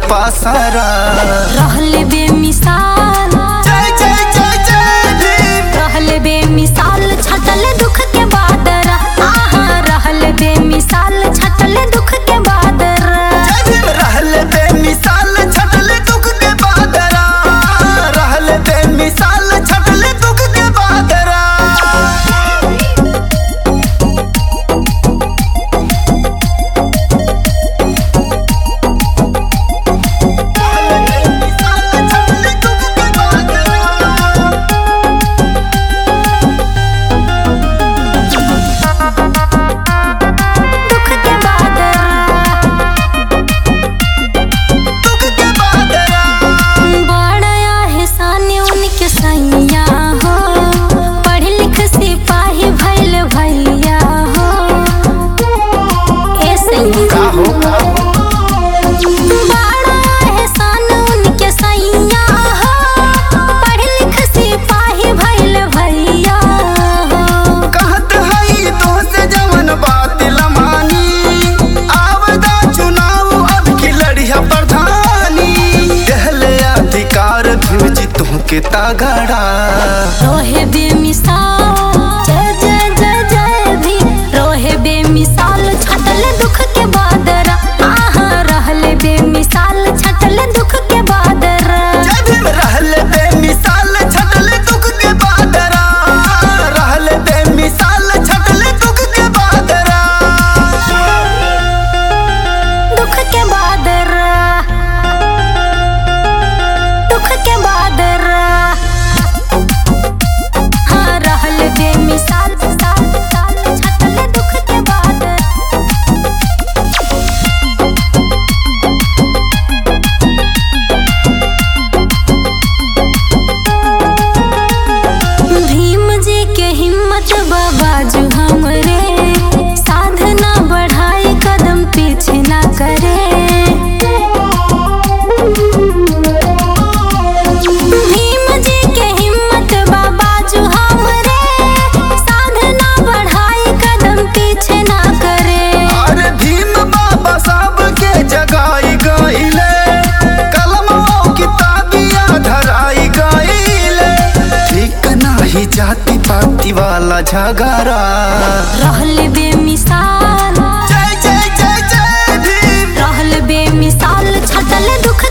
पासारा रहल बेमिसाल जय जय जय जय भीम रहल बेमिसाल छटल दुख के बादर आहा रहल बेमिसाल छटल दुख के बादर जय भीम रहल बेमिसाल छटल दुख के बादरा रहल बेमिसाल छटल दुख के बादरा दुख के बादर बड़ा एहसान उनके सैया हो पढ़ लिख सिपाही भइल भैया हो ए सैया बड़ा एहसान उनके सैया हो पढ़ लिख सिपाही भइल भैया हो कहत हई तो से जवन बात लमानी आवदा चुनाव अब की लड़िया प्रधानी कहले अधिकार भिवजी तुहके तागड़ा रोहे बेमिसाल जय जय जय जय भी रोहे बेमिसाल छटल दुख के बादर आहा रहल बेमिसाल छटल दुख के बादर जय भीम रहल बेमिसाल छटल दुख के बादरा रहल बेमिसाल छटल दुख के बादरा दुख के बादर दुख के बादर हाँ रहल बेमिसाल साल साल छटल दुख के बादर भीम जी के हिम्मत बाबाजू हमरे साधना बढ़ाई कदम पीछे ना करे भीम जी के हिम्मत बाबाजू हमरे साधना बढ़ाई कदम पीछे ना करे अरे भीम बाबा साहब के जगाई गईले कलमों किताबिया धराई गईले ठीक नाही जाति पाति वाला झगड़ा रहल बेमिसाल जय जय जय जय भीम रहल बेमिसाल छटल दुख